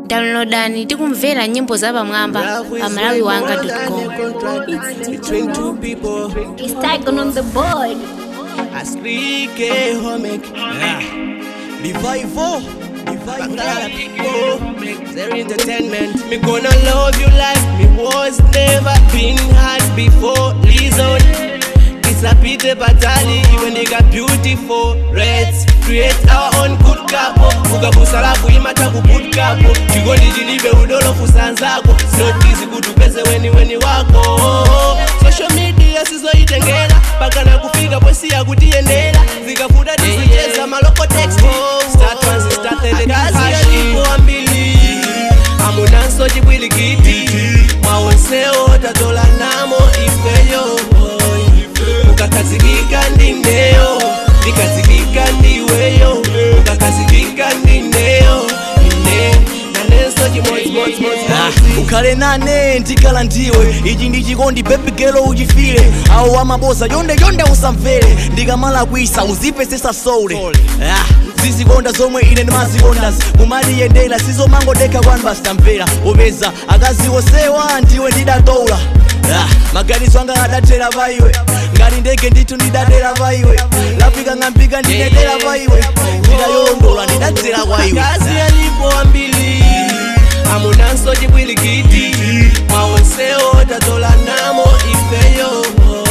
downloadani tikumvera nyimbo zapamwamba pa malawi wanga com Between two people, It's Tycoon on the board. I speak a homic. Revival, revival, people. Their entertainment. Me gonna love you like me was never been had before. Listen. Kisapite patali when they got beautiful reds create our own good couple ukabusala kuimata good couple chigoli chilibe udolo kusanzako notizi kutupeze weni weni wako social media sizoitengera paka na kufika posi ya kutiendera zikafuta tizicheza maloko text start once start the kazi yalipo ambili amunanso chibwilikiti mwaonsewo tatola namo ifeyo ukakazikika ndineyo ndikazikika ndiweyo ukakazikika ndineyo ine nanenso chimodzimodzimodzimodzi ukhale nane ndikhala ndiwe ichi ndi chikondi bebigelo uchifire awo amaboza yonde yonde usamvere ndikamala kuisa uzipesesa soule Ah, zizikonda zomwe ine ndimazikonda kumaliyendera sizomangodekha kwanu basitamvera popeza akaziwo sewa ndiwe ndidatoula Ah, maganizo anga adatera paiwe ngati ndege ndithu ndidadera paiwe lafika ng'ambika ndinedera paiwe ndidayolondola ndidadzera kwa iwe kazi yalipo ambili amunanso chibwilikiti mwaonsewo tatola namo ifeyo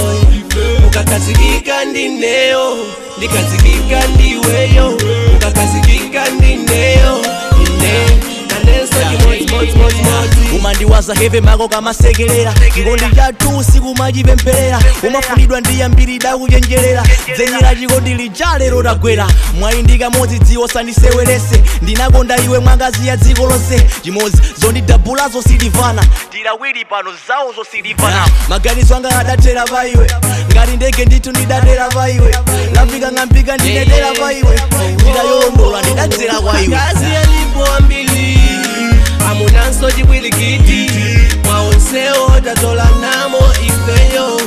ukakazikika ndineyo ndikazikika ndiweyo ukakazikika ndineyo ine nanenso chimodzimodzimodzimodzi umandiwaza heve mako kamasekelera chikondi chathu sikumachipempherera umafunidwa ndi yambiri dakuchenjerera dzenyera chikondi lija lero tagwera mwayi ndi kamodzi dziwo sandisewerese ndinakonda iwe mwangazi ya dziko lonse chimodzi zondidabhulazo silivana ndilawiri pano zawozo silivana maganizo anga adathera pa iwe ngati ndege ndithu ndidadera pa iwe lafika ng'ambika ndinedera pa iwe ndidayolondola ndidadzera kwa iwe kazi yalipo ambili amunanso chibwilikiti mwaonsewo tatola namo ifeyo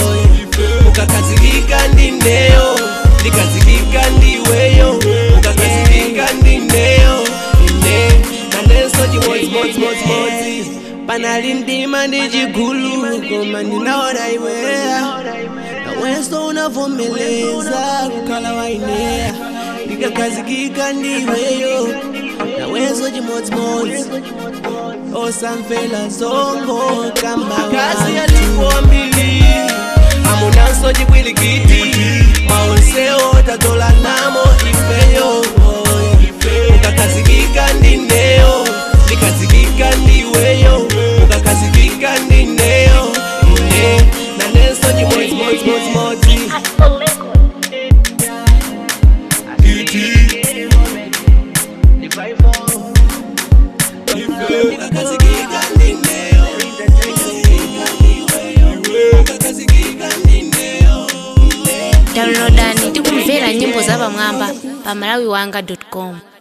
ukakazikika ndineyo ndikazikika ndiweyo ukakazikika ndineyo ine nanenso chimodzimodzimodzimodzi panali mdima ndi chigulu koma ndinaona iweya nawenso unavomeleza kukhala waineya ndikakazikika ndiweyo nawenso chimodzimodzi osamvela zongo kamba kazi yalipo mbili amunanso chibwilikiti maonsewo tatola namo ifeyo ukakazikika ndineyo ndikazikika ndiweyo ukakazikika ndineyo ine nanenso chimodzimodzimodzimodzi ukakazikika ndineyo ukakazikika ndineyo downloadani tikumvera nyimbo zapamwamba pa malawi wanga com